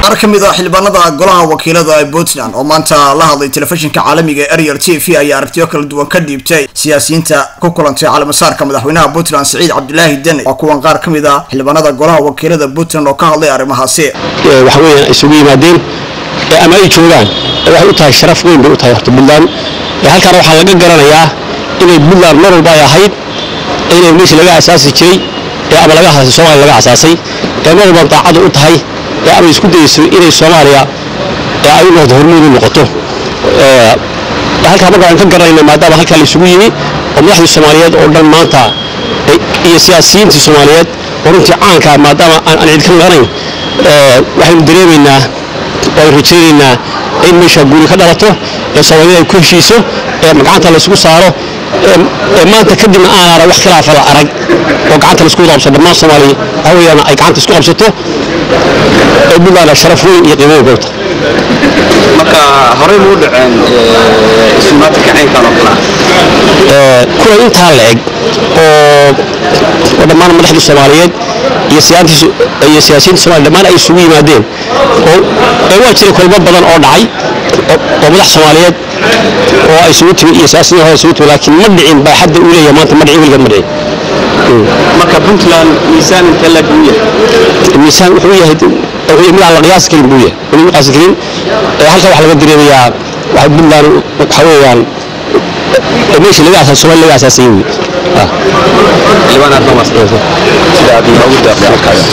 qaar ka mid ah xildhibaanada golaha wakiilada ee puntland oo maanta la hadlay telefishinka caalamiga ee ariel t v ayaa aragtiyo kala duwan ka dhiibtay siyaasiyiinta ku kulantay calaamasaarka madaxweynaha puntland siciid cabdilaahi deni waa kuwan qaar ka mid ah xildhibaanada golaha wakiilada puntland oo ka hadlay arrimahaasi waxa weeyaan isugu yimaadeen ama ay joogaan waxay u tahay sharaf weyn bay u tahay horta puntland halkaana waxaa laga garanayaa inay puntland mar walba ay ahayd inay meesha laga asaasi jiray ama laga asaasay soomaaliya laga asaasay ee mar walba daacadu u tahay ee ama isku dayeyso inay soomaaliya ay u noqdo hormuud u noqoto halkaa marka aan ka garanayna maadaama halkaa la isugu yimi oo madaxdii soomaaliyeed oo dhan maanta iyo siyaasiyiintii soomaaliyeed oo runtii caanka maadaama aan cid ka maqanayn waxaynu dareemaynaa oo ay rajaynaynaa in meesha guuri ka dhalato ee soomaaliyada ay ku heshiiso ee gacanta la isugu saaro ee maanta kadibna aanaana wax khilaafa la arag oo gacanta la isku qabso dhammaan soomaaliya waxa weeyaan ay gacanta isku qabsato ee buntland sharaf weyn iyo qiimo weyn bay u tahay marka horey muu dhaceen isumaadka kacaynkan oo kale kuwa intaa la eg oo oo dhammaan madaxdii soomaaliyeed iyo iyo siyaasiyiinta somalia dhammaan ay isugu yimaadeen oo waa jiray kulmo badan oo dhacay oo madax soomaaliyeed oo ay isugu timi iyo siyaasiyiin hore isugu timi laakiin ma dhicin baa xadda uu leeyahay maanta ma dhicin weligeed ma dhicin marka puntland miisaan intee lag buu yahay miisaan wuxuu yahay mid aan la qiyaasi karin buu yahay weli ma qiyaasi karin halka waxaa laga dareemayaa waxa puntland waxa weeyaan meesha laga asaasay soomaaliya laga asaasay wey xildhibaan aad nomas sida aad noogu deeqday halkaas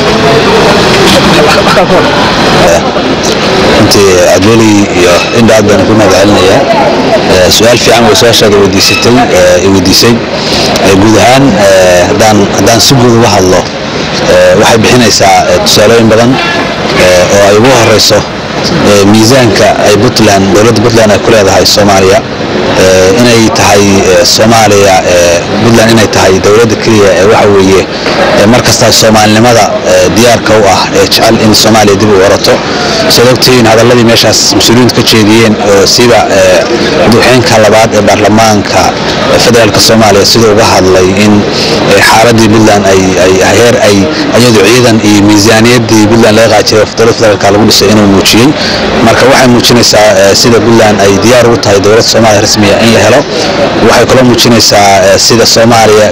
runtii adweli iyo indha aad baan ku mahadcelinayaa su-aal fiican way su-aashaada weydiisatay weydiisay guud ahaan haddaan haddaan si guud uga hadlo waxay bixinaysaa tusaalooyin badan oo ay ugu horeyso miisaanka ay puntland dowladda puntland ay ku leedahay soomaaliya inay tahay soomaaliya puntland inay tahay dowladda keliya ee waxa weeye mar kasta soomaalinimada diyaarka u ah ee jecel in soomaaliya dib u orato siad ogtihiin hadalladii meeshaas mas-uuliyiintu ka jeediyeen sida madaxweynka labaad ee baarlamaanka federaalka soomaaliya siduu uga hadlay in xaaladii puntland ay heer ay iyadu ciidan iyo miisaaniyaddii puntland laga qaajiray dowlad federaalka lagu dhisay inuu muujiyey marka waxay muujinaysaa sida puntland ay diyaar ugu tahay dowladda soomaaliya rasmiya in la helo waxay kaloo muujinaysaa sida soomaaliya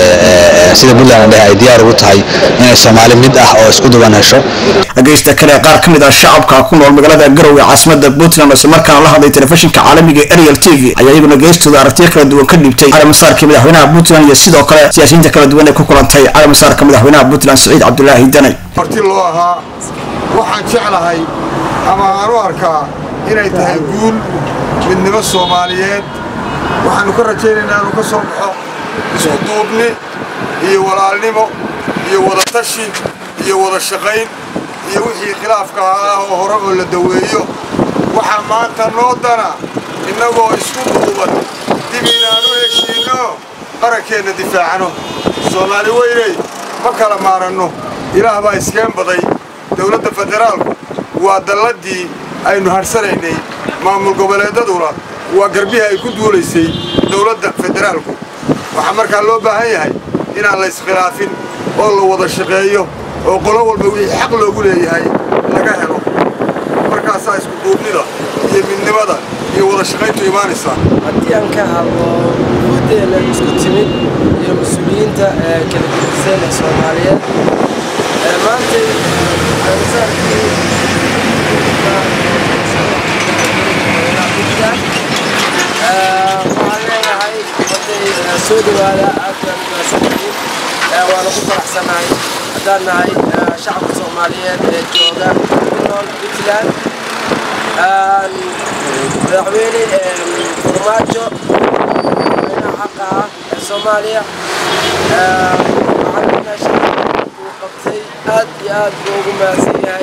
sida puntland dheh ay diyaar ugu tahay inay soomaali mid ah oo isku duwan hesho dhageysta kale qaar ka mid ah shacabka ku nool magaalada garowe caasimada puntland isla markaana la hadlay telefishinka caalamiga ariel t v ayaa iyaguna geestooda aragtiyo kala duwan ka dhiibtay calaamasaarkii madaxweynaha puntland iyo sidoo kale siyaasiyiinta kala duwan ee ku kulantay calaamasaarka madaxweynaha puntland siciid cabdulaahi danay marti loo ahaa waxaan jeclahay ama aan u arkaa inay tahay guul midnimo soomaaliyeed waxaannu ka rajaynaynaa inuu ka soo baxo isku duubni iyo walaalnimo iyo wadatashi iyo wada shaqayn iyo wixii khilaafka ah oo hore oo la daweeyo waxaa maanta noo dana innagoo isku duuban dib inaanu heshiinno qarankeenna difaacno soomaali weyney ma kala maaranno ilaah baa iskeen baday dowladda federaalku waa dalladdii aynu hadhsanaynay maamul goboleedaduna waa garbihii ay ku duulaysay dowladda federaalku waxaa markaa loo baahan yahay inaan la iskhilaafin oo la wada shaqeeyo oo qolo walba wixii xaq loogu leeyahay laga helo markaasaa isku duubnida iyo midnimada iyo wada shaqayntu imaanaysaa haddii aan ka hadlo guudeena isku timid iyo mas-uuliyiinta kala gedisan ee soomaaliyeed maantay waxaan leenahay waday soo dhawaada aad baan umaadsanyihiin waana ku faraxsanahay haddaan nahay shacabka soomaaliyeed ee jooga ku nool puntland madaxweyne farmaajo madaxweynaha xaqa ah ee soomaaliya waxaan meesha uu qabtay aad iyo aad buu ugu mahadsan yahay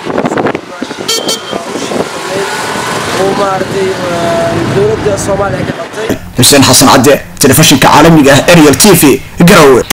uu maaragtay dowladda soomaaliya ka qabtay xuseen xasan cadde telefishinka caalamiga ah ariel t v garowe